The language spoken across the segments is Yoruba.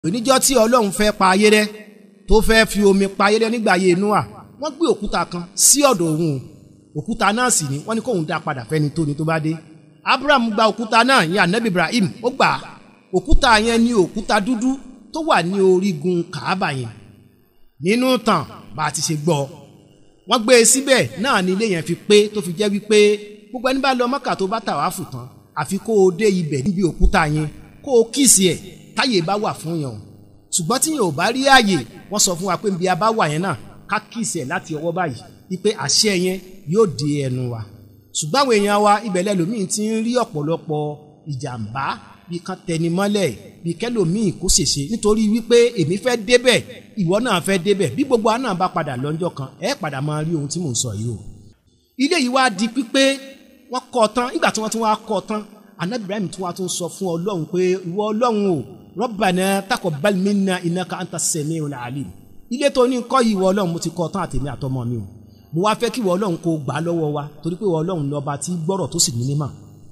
oníjọ́ tí ọlọ́run fẹ́ pa ayé rẹ́ tó fẹ́ fi omi pa ayé rẹ́ nígbà ayé Nóà wọ́n gbé òkúta kan sí ọ̀dọ̀ òun òkúta náà sì ni wọ́n ní kóun dá padà fẹ́ni tó ni tó bá dé Abraham gba òkúta náà yẹn anabi Ibrahim ó gbà á òkúta yẹn ní òkúta dúdú tó wà ní orígun Kàábà yẹn nínú tàn bá a ti ṣe gbọ́ wọ́n gbé e síbẹ̀ náà ni ilé yẹn fi pé tó fi jẹ́ wípé gbogbo ẹni bá lọ Mọ́kà tó bá tàwáfù tán àfi kó o dé ibẹ̀ níbi òkúta yẹn kó o kíìsì ẹ̀ táyè bá wà fún yàn ṣùgbọ́n tí yẹn ò bá rí àyè wọ́n sọ fún wa pé nbí a bá wà yẹn náà ká kíìsì ẹ̀ láti ọwọ́ báyìí wípé àṣẹ yẹn yóò dé ẹnu wa ṣùgbọ́n àwọn èèyàn wa ibẹ̀ lẹ́lòmíì ti ń rí ọ̀pọ̀lọpọ̀ ìjàmbá bí kan tẹni mọ́lẹ̀ bí kẹlòmíì kó ṣèṣe nítorí wípé èmi fẹ́ débẹ̀ ìwọ náà fẹ́ débẹ̀ bí gbogbo àná bá padà lọ́jọ́ kan ẹ padà máa rí ohun tí mò ń sọ yìí o ilé yìí wá di pípé wọ́n kọ́ tán nígbà tí wọ́n tún wá kọ́ tán anabi ibrahim tún wá tún sọ fún ọlọ́run pé ìwọ ọlọ́run o rabbana taqabbal minna innaka anta sami'ul alim ilé tó ní kọ́ yìí ìwọ ọlọ́run mo ti kọ́ tán àtèmi àtọmọ mi o mo wá fẹ́ kí ìwọ ọlọ́run kó gbà á lọ́wọ́ wa torí pé ìwọ ọlọ́run lọ́ba tí gbọ́rọ̀ tó sì ní mímọ̀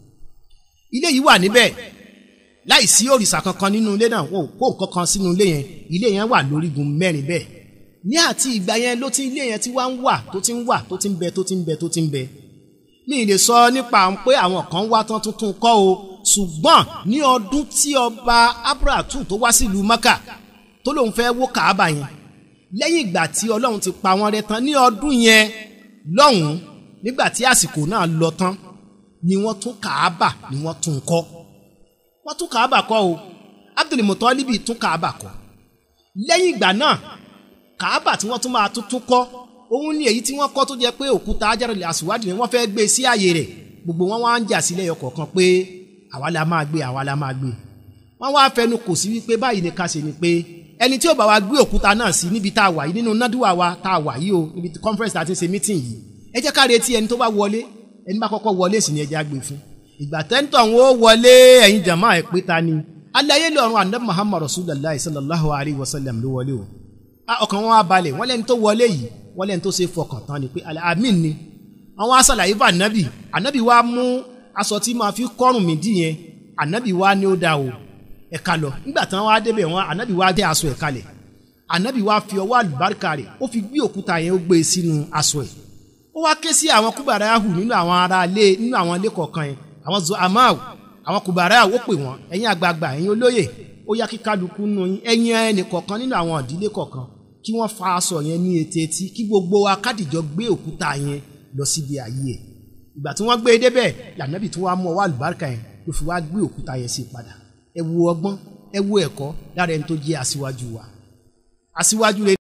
ilé yìí wà níbẹ̀ láì sí òrìṣà kankan nínú ilé náà wọn ò kó nǹkan kan sínú ilé yẹn ilé yẹn wà lórígun mẹ́rin bẹ́ẹ̀ ní àti ìgbà yẹn ló ti ilé yẹn ti wá ń wà tó ti ń wà tó ti ń bẹ tó ti ń bẹ tó ti ń bẹ mi ì lè sọ nípa pé àwọn kan wá tán tuntun kọ́ o ṣùgbọ́n ní ọdún tí ọba abrahatu tó wá sílùú maka tó lóun fẹ́ wó kàába yẹn lẹ́yìn ìgbà tí ọlọ́run ti pa wọ́n rẹ́ tán ní ọdún yẹn lọ́hùn-ún nígbà tí àsìkò náà lọ tán ni wọ́n tún kàába ni wọ́n tún kọ́ wọ́n tún kàábà kọ́ o Abdul Mutalibi tún kàábà kọ́ lẹ́yìn ìgbà náà kàábà tí wọ́n tún máa tún tún kọ́ òun ni èyí tí wọ́n kọ́ tó jẹ́ pé òkúta Hajarul Aswad ni wọ́n fẹ́ gbé sí ààyè rẹ̀ gbogbo wọn wá ń jà sílẹ̀ ọkọ̀ọ̀kan pé àwa la máa gbé àwa la máa gbé wọ́n wá fẹnu kò sí wípé báyìí ni ká ṣe ni pé ẹni tí ó bá wa gbé òkúta náà sí níbi tá a wà yìí nínú nádùúwà wa tá a wà yìí o níbi conference tá a ti ń ṣe meeting yìí ẹ jẹ́ ká retí ẹni tó bá wọlé ẹni bá kọ́kọ́ wọlé sì ni ẹ jẹ́ á gbé fún ìgbà tẹ́ńtọ̀ ń wọlé ẹ̀yin jàmá ẹ̀ pé ta ni alayé lọ́run anabi muhammad rasulillah sallallahu alayhi wa sallam ló wọlé o ọkàn wọn wá balẹ̀ wọ́n lẹ́ni tó wọlé yìí wọ́n lẹ́ni tó ṣe fọkàn tán ni pé amin ni àwọn asàlàyé fún anabi anabi wa mú aṣọ tí máa fi kọ́rùn mí dì yẹn anabi wa ní ó da o ẹ̀ka lọ nígbà tí wọ́n wá débẹ̀ wọn anabi wa dé aṣọ ẹ̀ka lẹ̀ anabi wa fi ọwọ́ àlùbáríkà rẹ̀ ó fi gbé òkúta yẹn ó gbé e sínú aṣọ ẹ̀ ó wá ké sí àwọn kúbàrà yahu nínú àwọn ará ilé nínú àwọn ilé kọ̀ọ̀kan yẹn àwọn zo amáwò àwọn kùbàrà àwò pè wọn ẹ̀yin àgbààgbà ẹ̀yin olóyè ó yá kí kálukú nù yín ẹ̀yin ẹnì kọ̀ọ̀kan nínú àwọn ìdílé kọ̀ọ̀kan kí wọ́n fa aṣọ yẹn ní etí etí kí gbogbo akádìjọ gbé òkúta yẹn lọ síbi ààyè ẹ̀ ìgbà tí wọ́n gbé e débẹ̀ lànàbì tí wọ́n á mú ọwọ́ àlùbáríkà yẹn ló fi wá gbé òkúta yẹn sí padà ẹ wo ọgbọ́n ẹ wo ẹ̀kọ́ lára ẹni tó jẹ́ aṣíwájú wa aṣíwájú rẹ